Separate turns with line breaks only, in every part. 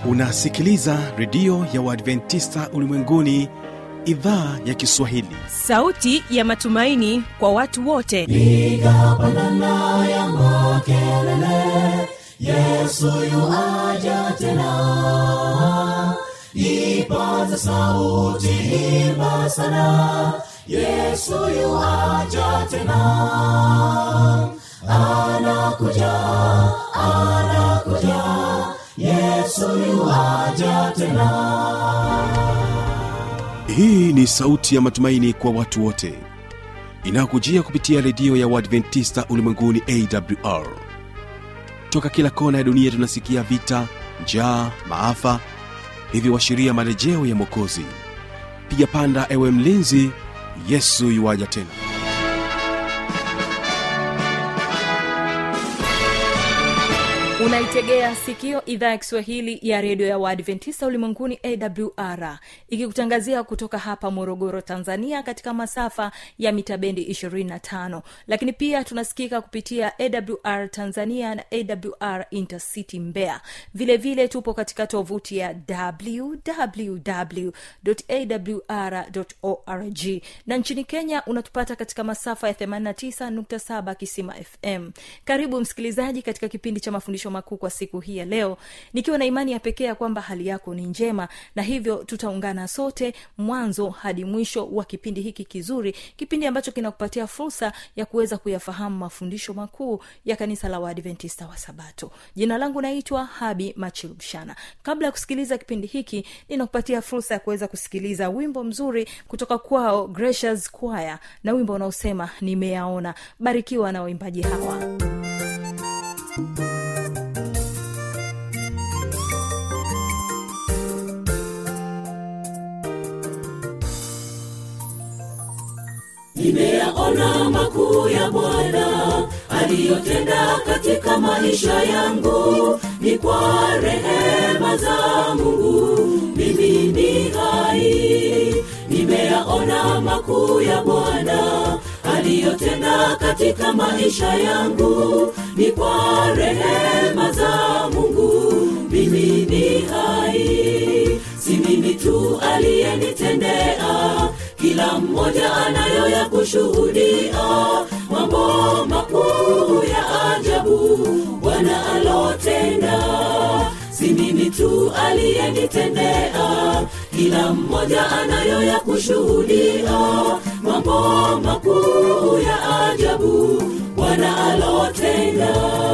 unasikiliza redio ya uadventista ulimwenguni idhaa ya kiswahili
sauti ya matumaini kwa watu wote
piga pandana ya makelele yesu yuaja tena ipaza sauti imba sana yesu yuaja tena anakuja anakuja yesu yuaja tena
hii ni sauti ya matumaini kwa watu wote inayokujia kupitia redio ya uadventista ulimwenguni awr toka kila kona ya dunia tunasikia vita njaa maafa hivyo washiria marejeo ya mwokozi piga panda ewe mlinzi yesu yuwaja tena
unaitegea sikio idhaa ya kiswahili ya redio ya waadventista ulimwenguni awr ikikutangazia kutoka hapa morogoro tanzania katika masafa ya mita bendi 25 lakini pia tunasikika kupitia awr tanzania na awr intercity mbea vile vile tupo katika tovuti ya www.awr.org na nchini kenya unatupata katika masafa ya 89.7 kisima fm karibu msikilizaji katika kipindi cha mafundisho makuu kwa siku hii ya leo nikiwa na imani ya pekee ya kwamba hali yako ni njema na hivyo tutaungana sote mwanzo hadi mwisho wa kipindi hiki kizuri kipindi ambacho kinakupatia fursa ya kuweza kuyafahamu mafundisho makuu ya kanisa la waadventista wa sabato jina langu naitwa habi machilubshana kabla ya kusikiliza kipindi hiki ninakupatia fursa ya kuweza kusikiliza wimbo mzuri kutoka kwao gracious choir na wimbo unaosema nimeyaona barikiwa na waimbaji hawa
nimeyaona makuu ya bwana aliyotenda katika maisha yangu ni kwa rehema za mungu mimi ni hai nimeyaona makuu ya bwana aliyotenda katika maisha yangu ni kwa rehema za mungu mimi ni hai si mimi tu aliyenitendea kila mmoja anayo ya kushuhudia mambo makuu ya ajabu bwana alotenda si mimi tu aliyenitendea kila mmoja anayo ya kushuhudia mambo makuu ya ajabu bwana alotenda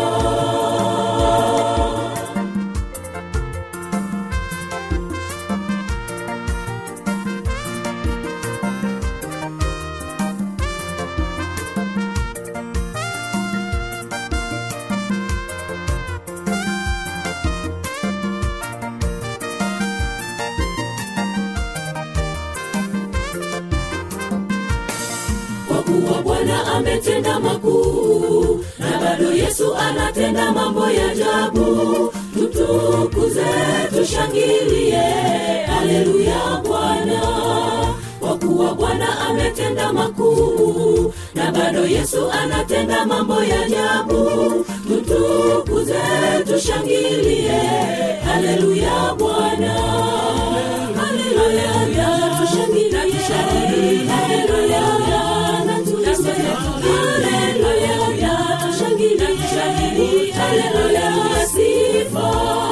kwa kuwa bwana ametenda makuu na bado yesu anatenda mambo ya ajabu tutukuze tushangilie haleluya bwana kwa kuwa bwana ametenda makuu na bado yesu anatenda mambo ya ajabu tutukuze tushangilie haleluya bwana haleluya tushangilie haleluya na tuseme haleluya tushangilie haleluya sifa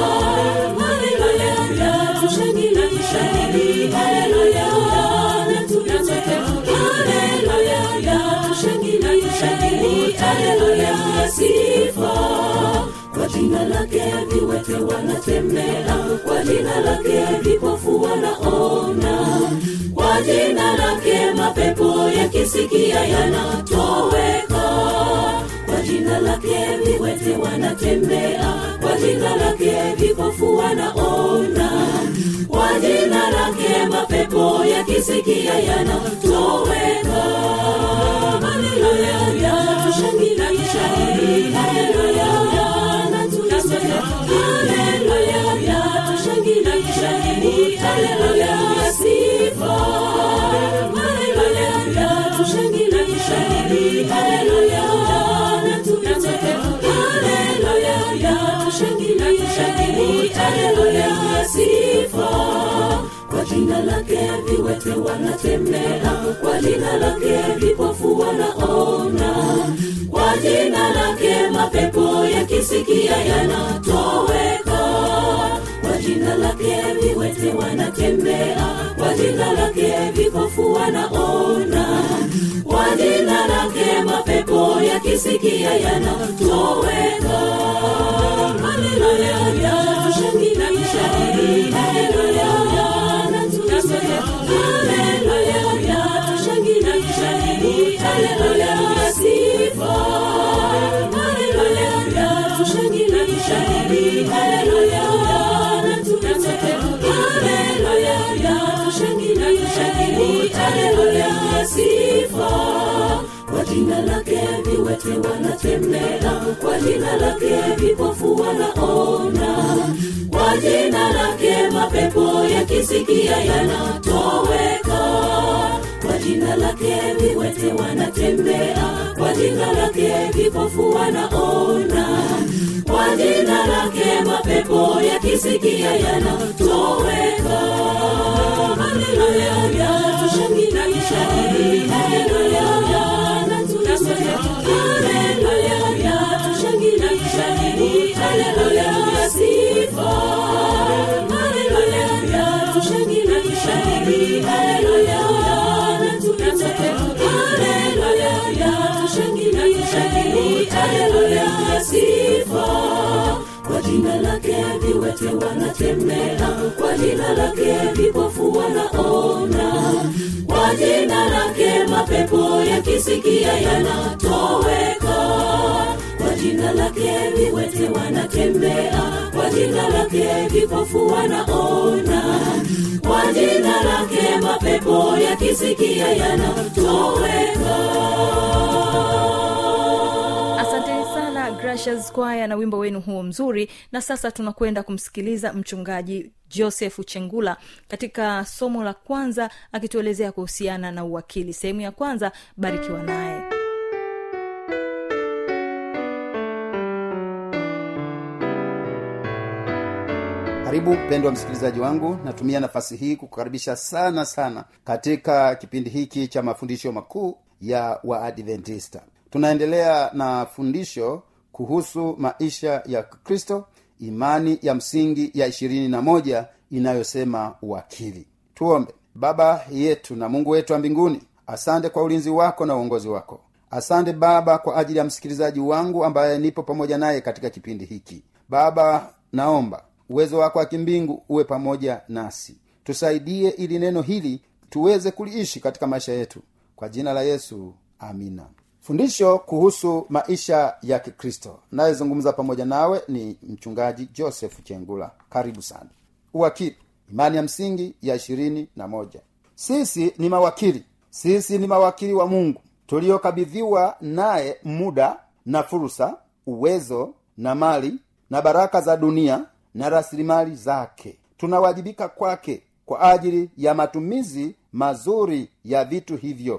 haleluya tushangilie haleluya na tuseme haleluya tushangilie haleluya sifa kwa jina lake viwete wanatembea kwa jina lake vipofu wanaona kwa jina lake mapepo yakisikia yanatoweka kwa jina lake viwete wanatembea kwa jina lake vipofu wanaona kwa jina lake mapepo yakisikia yanatoweka haleluya tushangilie haleluya na tuseme haleluya tushangilie haleluya sifa haleluya tushangilie haleluya na tuseme haleluya tushangilie haleluya jina lake viwete wanatembea kwa jina lake vipofu wanaona kwa jina lake mapepo yakisikia yanatoweka kwa jina lake viwete wanatembea kwa jina lake vipofu wanaona kwa jina lake mapepo yakisikia yanatoweka haleluya tushangilie haleluya na tuseme haleluya tushangilie haleluya sifa haleluya tushangilie haleluya na tuseme haleluya tushangilie haleluya sifa kwa jina lake viwete wanatembea kwa jina lake vipofu wanaona kwa jina lake mapepo yakisikia yanatoweka kwa jina lake viwete wanatembea kwa jina lake vipofu wanaona kwa jina lake mapepo yakisikia yanatoweka haleluya tushangilie haleluya na tuseme haleluya tushangilie haleluya sifa haleluya tushangilie haleluya na tuseme haleluya tushangilie haleluya sifa kwa jina lake viwete wanatembea kwa jina lake vipofu wanaona kwa jina lake mapepo yakisikia yanatoweka kwa jina lake viwete wanatembea kwa jina lake vipofu wanaona kwa jina lake mapepo yakisikia yanatoweka
asanteni sana gracious kwaya na wimbo wenu huo mzuri na sasa tunakwenda kumsikiliza mchungaji josefu chengula katika somo la kwanza akituelezea kuhusiana na uwakili sehemu ya kwanza barikiwa naye
karibu mpendwa msikilizaji wangu natumia nafasi hii kukukaribisha sana sana katika kipindi hiki cha mafundisho makuu ya waadventista tunaendelea na fundisho kuhusu maisha ya kristo imani ya msingi ya ishirini na moja inayosema uwakili tuombe baba yetu na mungu wetu wa mbinguni asante kwa ulinzi wako na uongozi wako asante baba kwa ajili ya msikilizaji wangu ambaye nipo pamoja naye katika kipindi hiki baba naomba uwezo wako wa kimbingu uwe pamoja nasi tusaidie ili neno hili tuweze kuliishi katika maisha yetu kwa jina la yesu amina fundisho kuhusu maisha ya kikristo nayezungumza pamoja nawe ni mchungaji joseph chengula karibu sana uwakili imani ya msingi ya ishirini na moja sisi ni mawakili sisi ni mawakili wa mungu tuliokabidhiwa naye muda na fursa uwezo na mali na baraka za dunia na rasilimali zake tunawajibika kwake kwa ajili ya matumizi mazuri ya vitu hivyo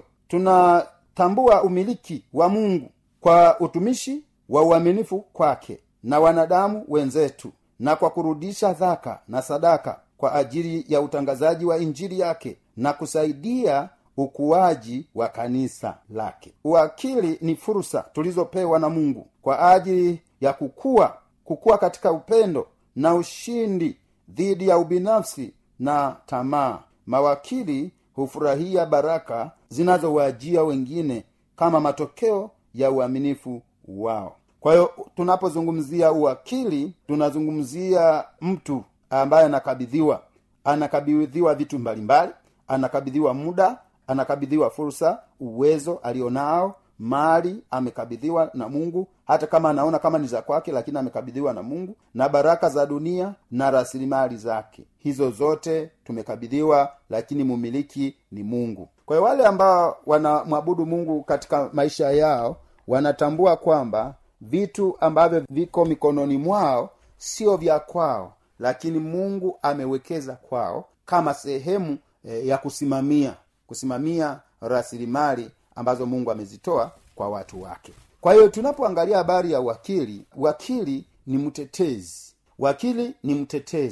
tunatambua umiliki wa mungu kwa utumishi wa uaminifu kwake na wanadamu wenzetu na kwa kurudisha dhaka na sadaka kwa ajili ya utangazaji wa injili yake na kusaidia ukuaji wa kanisa lake uwakili ni fursa tulizopewa na mungu kwa ajili ya kukua kukua katika upendo na ushindi dhidi ya ubinafsi na tamaa mawakili hufurahia baraka zinazowajia wengine kama matokeo ya uaminifu wao kwa hiyo tunapozungumzia uwakili tunazungumzia mtu ambaye anakabidhiwa anakabidhiwa vitu mbalimbali anakabidhiwa muda anakabidhiwa fursa uwezo alionao mali amekabidhiwa na mungu hata kama anaona kama ni za kwake lakini amekabidhiwa na mungu na baraka za dunia na rasilimali zake hizo zote tumekabidhiwa lakini mumiliki ni mungu kwa hiyo wale ambao wanamwabudu mungu katika maisha yao wanatambua kwamba vitu ambavyo viko mikononi mwao sio vya kwao lakini mungu amewekeza kwao kama sehemu e, ya kusimamia kusimamia rasilimali ambazo mungu amezitoa kwa watu wake kwa hiyo tunapoangalia habari ya wakili wakili ni mtetezi wakili ni mtetezi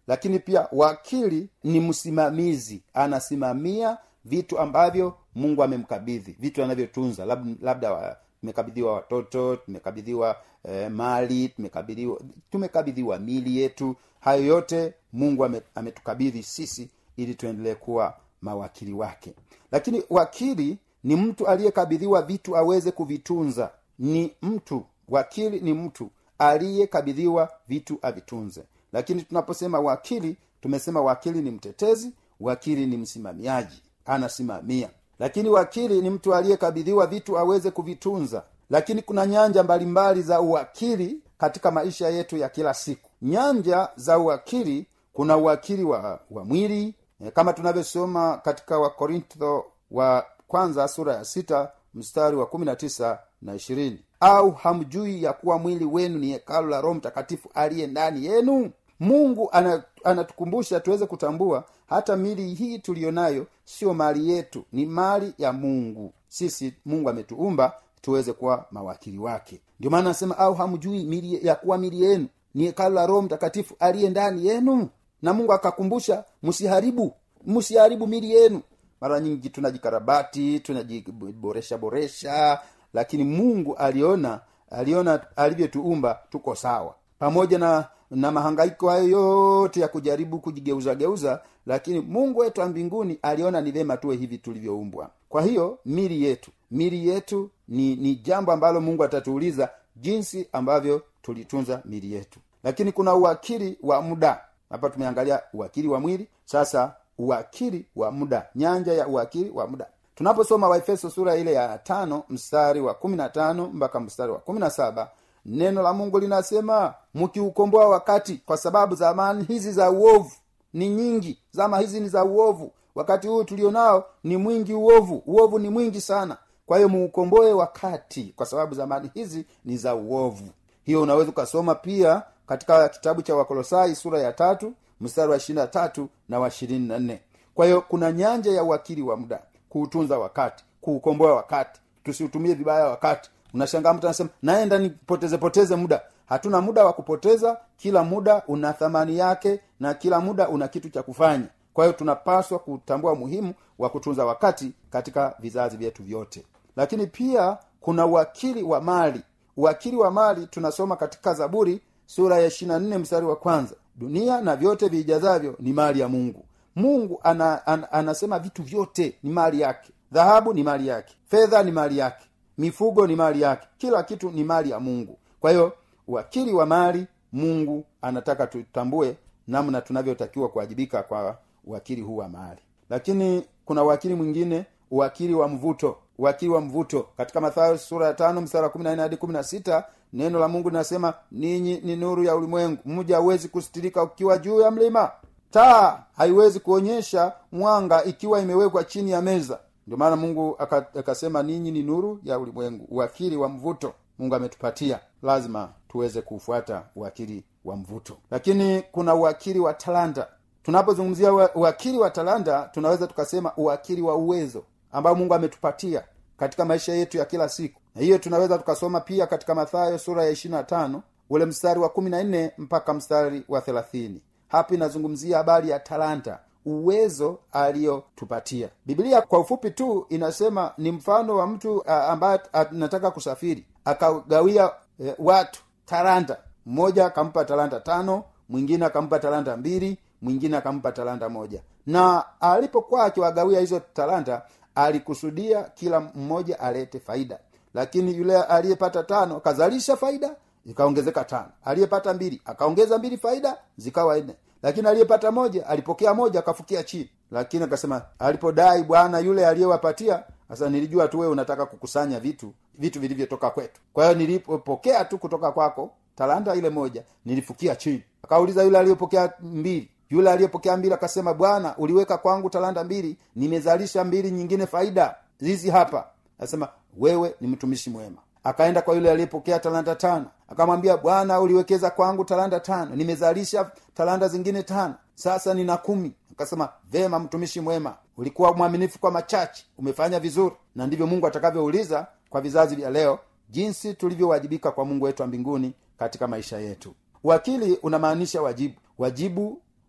lakini pia wakili ni msimamizi anasimamia vitu ambavyo mungu amemkabidhi vitu anavyotunza Lab, labda wa, tumekabidhiwa watoto tumekabidhiwa eh, mali tumekabidhiwa tumekabidhiwa mili yetu hayo yote mungu ame, ametukabidhi sisi ili tuendelee kuwa mawakili wake lakini wakili ni mtu aliyekabidhiwa vitu aweze kuvitunza ni mtu wakili ni mtu aliyekabidhiwa vitu avitunze lakini tunaposema wakili tumesema wakili ni mtetezi wakili ni msimamiaji anasimamia lakini wakili ni mtu aliyekabidhiwa vitu aweze kuvitunza lakini kuna nyanja mbalimbali za uwakili katika maisha yetu ya kila siku nyanja za uwakili kuna uwakili wa, wa mwili e, kama tunavyosoma katika wakorintho wa kwanza sura ya sita mstari wa kumi na tisa na ishirini au hamjui ya kuwa mwili wenu ni hekalu la roho mtakatifu aliye ndani yenu mungu anatukumbusha tuweze kutambua hata mili hii tuliyo nayo sio mali yetu ni mali ya mungu sisi mungu ametuumba tuweze kuwa mawakili wake ndio maana anasema au hamjui mili ya kuwa mili yenu ni hekalu la roho mtakatifu aliye ndani yenu na mungu akakumbusha msiharibu msiharibu mili yenu mara nyingi tunajikarabati tunajiboresha boresha lakini mungu aliona aliona alivyotuumba tuko sawa pamoja na na mahangaiko hayo yote ya kujaribu kujigeuzageuza lakini mungu wetu wa mbinguni aliona ni vema tuwe hivi tulivyoumbwa kwa hiyo mili yetu mili yetu ni ni jambo ambalo mungu atatuuliza jinsi ambavyo tulitunza mili yetu lakini kuna uwakili wa muda hapa tumeangalia uwakili wa mwili sasa uwakili wa muda nyanja ya uwakili wa muda tunaposoma waefeso sura ile ya tano mstari wa kumi na tano mpaka mstari wa kumi na saba neno la mungu linasema mkiukomboa wakati kwa sababu zamani hizi za uovu ni nyingi zama hizi ni za uovu wakati huu tulionao ni mwingi uovu uovu ni mwingi sana kwa hiyo muukomboe wakati kwa sababu zamani hizi ni za uovu hiyo unaweza ukasoma pia katika kitabu cha wakolosai sura ya tatu mstari wa ishirina tatu na wa ishirini na nne kwa hiyo kuna nyanja ya uwakili wa muda kuutunza wakati kuukomboa wakati tusiutumie vibaya wakati unashangaa mtu anasema naenda nipoteze poteze muda hatuna muda wa kupoteza kila muda una thamani yake na kila muda una kitu cha kufanya kwa hiyo tunapaswa kutambua umuhimu wa kutunza wakati katika vizazi vyetu vyote lakini pia kuna uwakili wa mali uwakili wa mali tunasoma katika zaburi sura ya ishirina nne mstari wa kwanza dunia na vyote viijazavyo ni mali ya mungu mungu ana, ana, anasema vitu vyote ni mali yake dhahabu ni mali yake fedha ni mali yake mifugo ni mali yake kila kitu ni mali ya mungu kwa hiyo uwakili wa mali mungu anataka tutambue namna tunavyotakiwa kuwajibika kwa uwakili huu wa mali lakini kuna uwakili mwingine uwakili wa mvuto uwakili wa mvuto katika mathayo sura ya tano mstari wa kumi na nne hadi kumi na sita neno la mungu linasema ninyi ni nuru ya ulimwengu mja hauwezi kustirika ukiwa juu ya mlima taa haiwezi kuonyesha mwanga ikiwa imewekwa chini ya meza ndio maana mungu akasema ninyi ni nuru ya ulimwengu uwakili wa mvuto mungu ametupatia lazima tuweze kuufuata uwakili wa mvuto lakini kuna uwakili wa talanta tunapozungumzia uwakili wa talanta tunaweza tukasema uwakili wa uwezo ambao mungu ametupatia katika maisha yetu ya kila siku na hiyo tunaweza tukasoma pia katika mathayo sura ya ishirina tano ule mstari wa kumi na nne mpaka mstari wa thelathini hapa inazungumzia habari ya talanta uwezo aliyotupatia biblia kwa ufupi tu inasema ni mfano wa mtu uh, ambaye anataka kusafiri akagawia uh, watu talanta mmoja akampa talanta tano mwingine akampa talanta mbili mwingine akampa talanta moja na alipokuwa akiwagawia hizo talanta alikusudia kila mmoja alete faida lakini yule aliyepata tano akazalisha faida zikaongezeka tano aliyepata mbili akaongeza mbili faida zikawa nne lakini aliyepata moja alipokea moja akafukia chini lakini akasema alipodai bwana yule aliyewapatia sasa nilijua tu wewe unataka kukusanya vitu vitu vilivyotoka kwetu kwa hiyo nilipopokea tu kutoka kwako talanta ile moja nilifukia chini akauliza yule aliyepokea mbili yule aliyepokea mbili akasema bwana uliweka kwangu talanta mbili nimezalisha mbili nyingine faida hizi hapa asema wewe ni mtumishi mwema akaenda kwa yule aliyepokea talanta tano akamwambia bwana uliwekeza kwangu talanta tano nimezalisha talanta zingine tano sasa nina kumi akasema vema mtumishi mwema ulikuwa mwaminifu kwa machache umefanya vizuri na ndivyo mungu atakavyouliza kwa vizazi vya leo jinsi tulivyowajibika kwa mungu wetu wa mbinguni katika maisha yetu wakili unamaanisha wajibu wajibu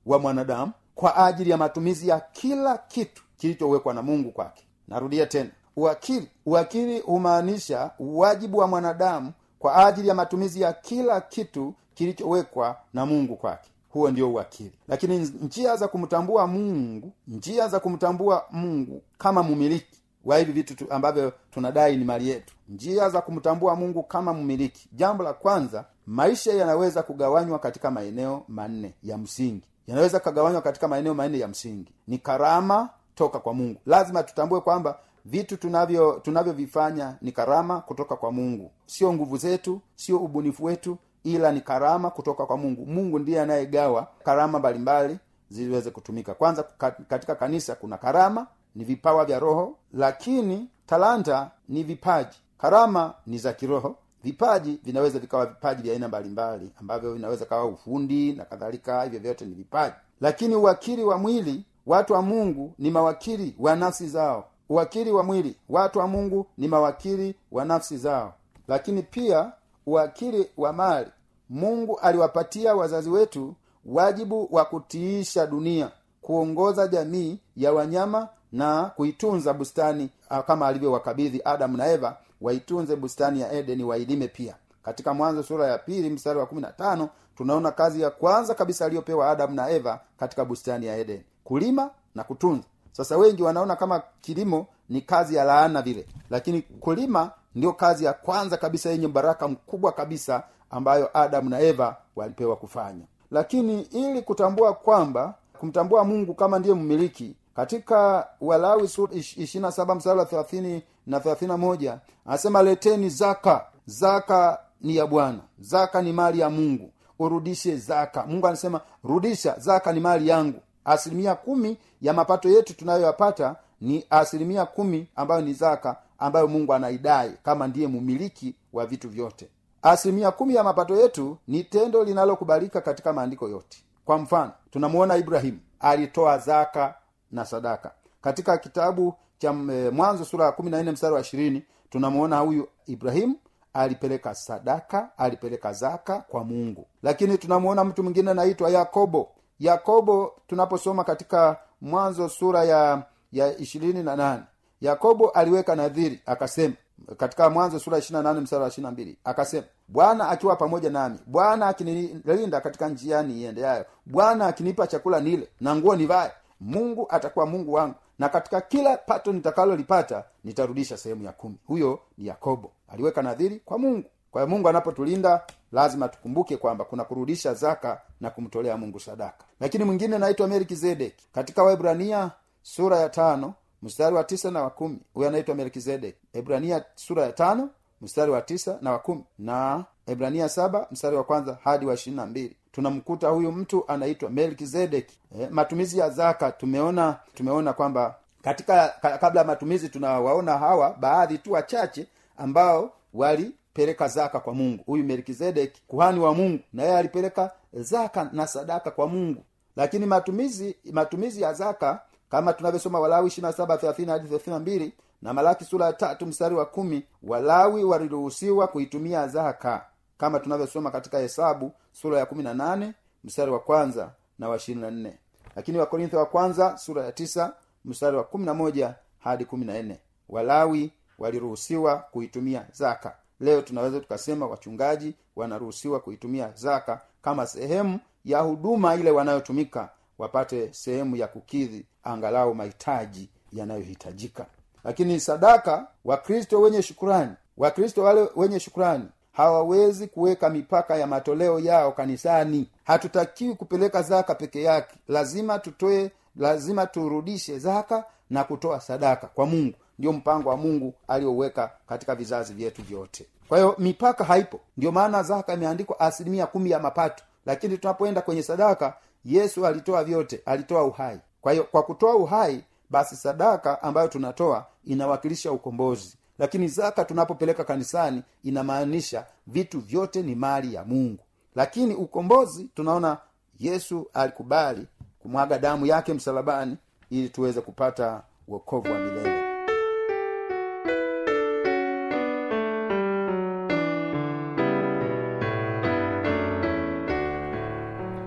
wa mwanadamu kwa ajili ya matumizi ya kila kitu kilichowekwa na mungu kwake narudia tena uwakili uwakili humaanisha wajibu wa mwanadamu kwa ajili ya matumizi ya kila kitu kilichowekwa na mungu kwake huo ndio uwakili lakini njia za kumtambua mungu njia za kumtambua mungu kama mumiliki wa hivi vitu tu, ambavyo tunadai ni mali yetu njia za kumtambua mungu kama mmiliki jambo la kwanza maisha yanaweza kugawanywa katika maeneo manne ya msingi yanaweza kugawanywa katika maeneo manne ya msingi ni karama toka kwa mungu lazima tutambue kwamba vitu tunavyo tunavyovifanya ni karama kutoka kwa mungu sio nguvu zetu sio ubunifu wetu ila ni karama kutoka kwa mungu mungu ndiye anayegawa karama mbalimbali ziweze kutumika kwanza katika kanisa kuna karama ni vipawa vya roho lakini talanta ni vipaji karama ni za kiroho vipaji vinaweza vikawa vipaji vya aina mbalimbali ambavyo vinaweza kawa ufundi na kadhalika hivyo vyote ni vipaji lakini uwakili wa mwili watu wa mungu ni mawakili wa nafsi zao uwakili wa mwili watu wa mungu ni mawakili wa nafsi zao lakini pia uwakili wa mali mungu aliwapatia wazazi wetu wajibu wa kutiisha dunia kuongoza jamii ya wanyama na kuitunza bustani kama alivyowakabidhi adamu na eva waitunze bustani ya edeni wailime pia katika mwanzo sura ya pili mstari wa kumi na tano tunaona kazi ya kwanza kabisa aliyopewa adamu na eva katika bustani ya edeni kulima na kutunza sasa wengi wanaona kama kilimo ni kazi ya laana vile lakini kulima ndio kazi ya kwanza kabisa yenye baraka mkubwa kabisa ambayo adamu na eva walipewa kufanya lakini ili kutambua kwamba kumtambua mungu kama ndiye mmiliki katika walawi ishirina saba mstari wa thelathini na thelathini na moja anasema leteni zaka zaka ni ya bwana zaka ni mali ya mungu urudishe zaka mungu anasema rudisha zaka ni mali yangu asilimia kumi ya mapato yetu tunayoyapata ni asilimia kumi ambayo ni zaka ambayo mungu anaidai kama ndiye mumiliki wa vitu vyote asilimia kumi ya mapato yetu ni tendo linalokubalika katika maandiko yote kwa mfano tunamuona ibrahimu alitoa zaka na sadaka katika kitabu cha mwanzo sura ya kumi na nne mstari wa ishirini tunamuona huyu ibrahimu alipeleka sadaka alipeleka zaka kwa mungu lakini tunamuona mtu mwingine anaitwa yakobo yakobo tunaposoma katika mwanzo sura ya ya ishirini na nane yakobo aliweka nadhiri akasema katika mwanzo sura ishirina nane mstari wa ishirina mbili akasema bwana akiwa pamoja nami bwana akinilinda katika njiani iendeayo bwana akinipa chakula nile na nguo nivaye mungu atakuwa mungu wangu na katika kila pato nitakalolipata nitarudisha sehemu ya kumi huyo ni yakobo aliweka nadhiri kwa mungu kwa hiyo mungu anapotulinda lazima tukumbuke kwamba kuna kurudisha zaka na kumtolea mungu sadaka lakini mwingine naitwa melkizedeki katika waibrania sura ya tano mstari wa tisa na wa kumi huyo anaitwa melkizedeki ibrania sura ya tano mstari wa tisa na wa kumi na ibrania saba mstari wa kwanza hadi wa ishirini na mbili tunamkuta huyu mtu anaitwa melkizedeki e, matumizi ya zaka tumeona tumeona kwamba katika ka, kabla ya matumizi tunawaona hawa baadhi tu wachache ambao walipeleka zaka kwa mungu huyu melkizedeki kuhani wa mungu na yeye alipeleka zaka na sadaka kwa mungu lakini matumizi matumizi ya zaka kama tunavyosoma walawi ishirina saba thelathini hadi thelathini na mbili na malaki sura ya tatu mstari wa kumi walawi waliruhusiwa kuitumia zaka kama tunavyosoma katika hesabu sura ya kumi na nane mstari wa kwanza na wa ishirini na nne lakini wakorintho wa kwanza sura ya tisa mstari wa kumi na moja hadi kumi na nne walawi waliruhusiwa kuitumia zaka leo tunaweza tukasema wachungaji wanaruhusiwa kuitumia zaka kama sehemu ya huduma ile wanayotumika wapate sehemu ya kukidhi angalau mahitaji yanayohitajika lakini sadaka wakristo wenye shukurani wakristo wale wenye shukurani hawawezi kuweka mipaka ya matoleo yao kanisani hatutakiwi kupeleka zaka peke yake lazima tutoe lazima turudishe zaka na kutoa sadaka kwa mungu ndio mpango wa mungu aliouweka katika vizazi vyetu vyote kwa hiyo mipaka haipo ndio maana zaka imeandikwa asilimia kumi ya mapato lakini tunapoenda kwenye sadaka yesu alitoa vyote alitoa uhai kwa hiyo kwa kutoa uhai basi sadaka ambayo tunatoa inawakilisha ukombozi lakini zaka tunapopeleka kanisani inamaanisha vitu vyote ni mali ya mungu lakini ukombozi tunaona yesu alikubali kumwaga damu yake msalabani ili tuweze kupata wokovu wa milele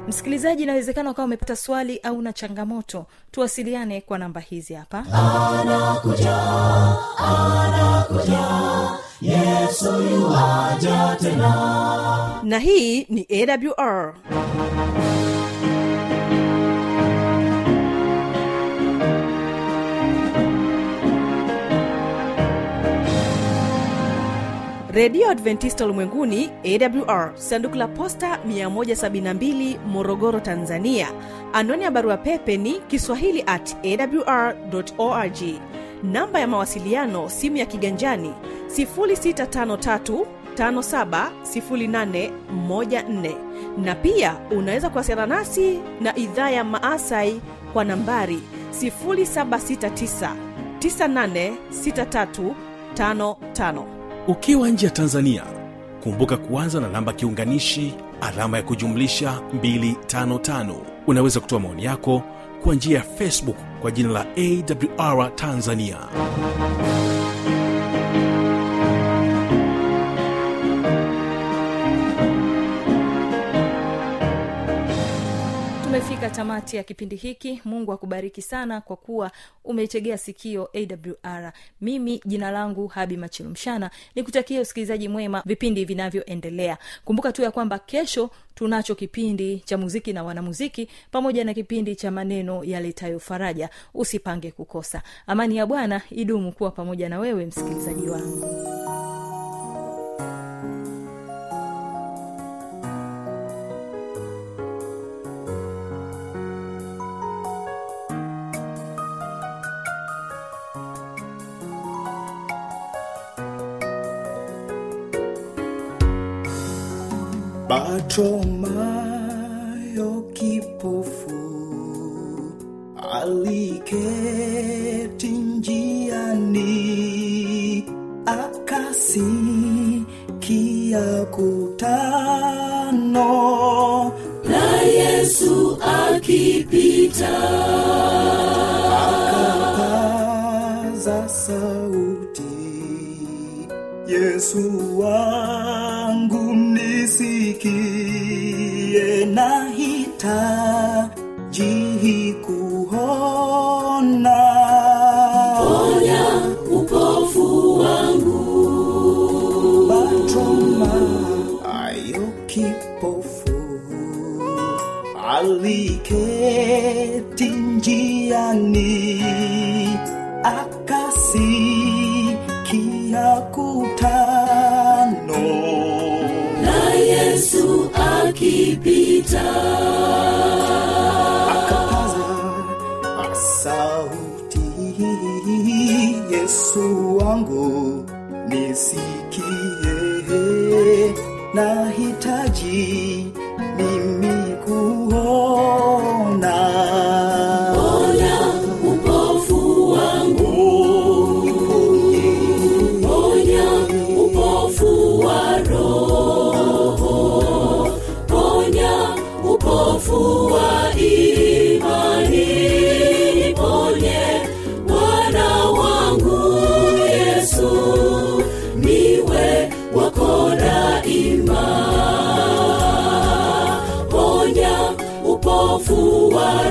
msikilizaji inawezekana ukawa umepata swali au na changamoto tuwasiliane kwa namba hizi hapa
na hii ni awr redio adventista ulimwenguni awr sanduku la posta 172 morogoro tanzania anwani ya barua pepe ni kiswahili at awr org namba ya mawasiliano simu ya kiganjani 653 570814 na pia unaweza kuwasiliana nasi na idhaa ya maasai kwa nambari 769 986355
ukiwa nje ya tanzania kumbuka kuanza na namba kiunganishi alama ya kujumlisha 255 unaweza kutoa maoni yako kwa njia ya facebook kwa jina la awr tanzania
tumefika tamati ya kipindi hiki mungu akubariki sana kwa kuwa umeitegea sikio awr mimi jina langu habi machilumshana ni kutakia usikilizaji mwema vipindi vinavyoendelea kumbuka tu ya kwamba kesho tunacho kipindi cha muziki na wanamuziki pamoja na kipindi cha maneno yaletayo faraja usipange kukosa amani ya bwana idumu kuwa pamoja na wewe msikilizaji wangu
Bartimayo kipofu aliketi njiani, akasikia kutano
na yesu akipita
akapaza sauti, Yesu wangu nisikie, nahitaji kuona.
ponya upofu wangu
Bartimayo kipofu aliketi njiani, akasikia kutano
na yesu akipita
akapaza sauti, Yesu wangu nisikie, nahitaji mimi kuona.
ponya upofu wangu ponya upofu wa roho ponya upofu wa imani ponye bwana wangu yesu niwe wako daima ponya upofu wa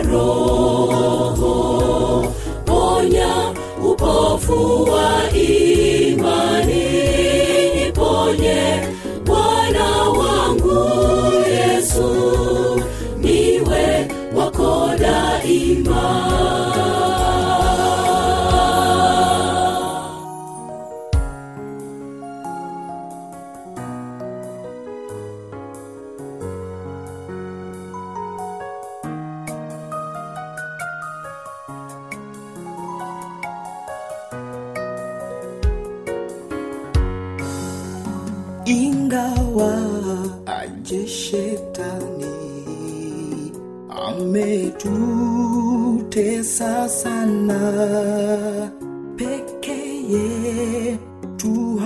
roho ponya upofu wa imani ponye bwana wangu yesu niwe wako daima
ingawa aje shetani ametutesa sana pekeye tu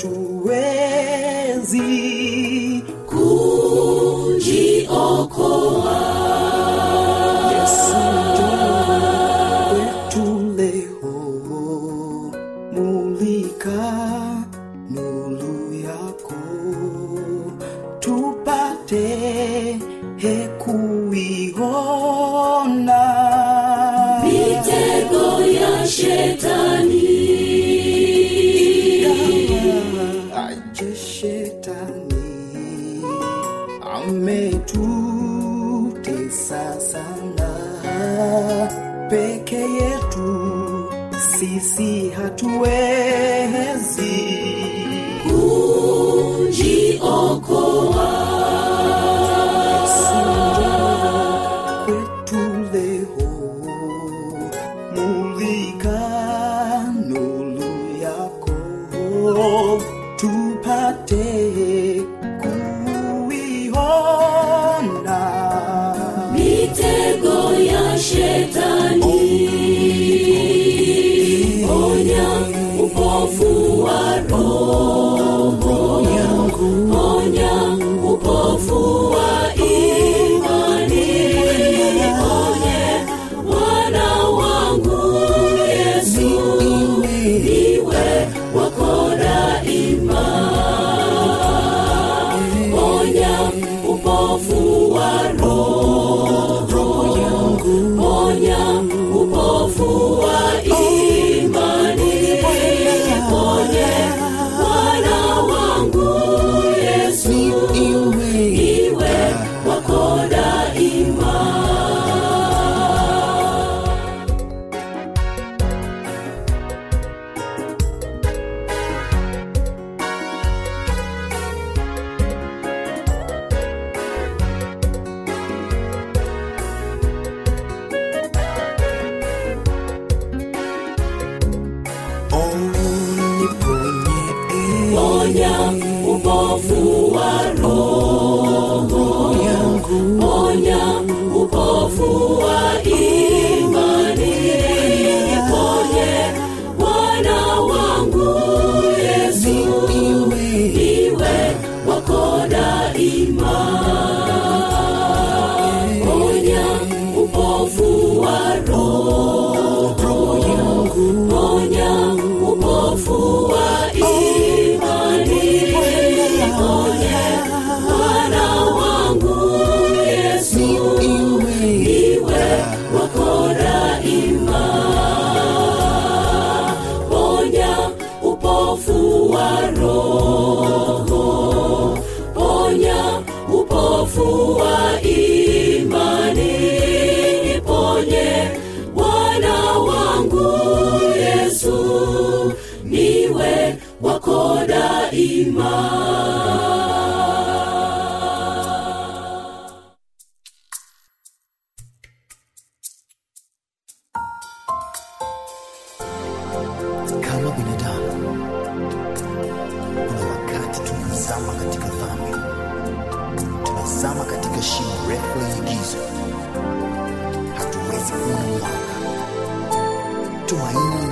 hatuwezi
kujiokoa
Yesu njoo kwetu leo, mulika nuru yako, tupate hekuwa aje shetani ametutesa sana peke yetu sisi hatuwezi kwetu leo mulika nuru yako tupate kuiona
mitego ya shetani onya upofu wa roho onya upofu wa imani onye wana wangu yesu niwe wako daima onya upofu wa roho onya upofu wa imani onye wana wangu yesu iwe wako daima
oniponye
onya upofu wa roho onya upofu wa imani ponye wana wangu yesu iwe wako daima onya upofu wa roho onya upofu wa imani onye wana wangu yesu iwe wako daima ponya upofu wa roho ponya upofu wa imani ponye wana wangu yesu niwe wako daima
kama binadamu kuna wakati tunazama katika dhambi tunazama katika shimo refu lenye giza hatuwezi kuona mwanga tumaini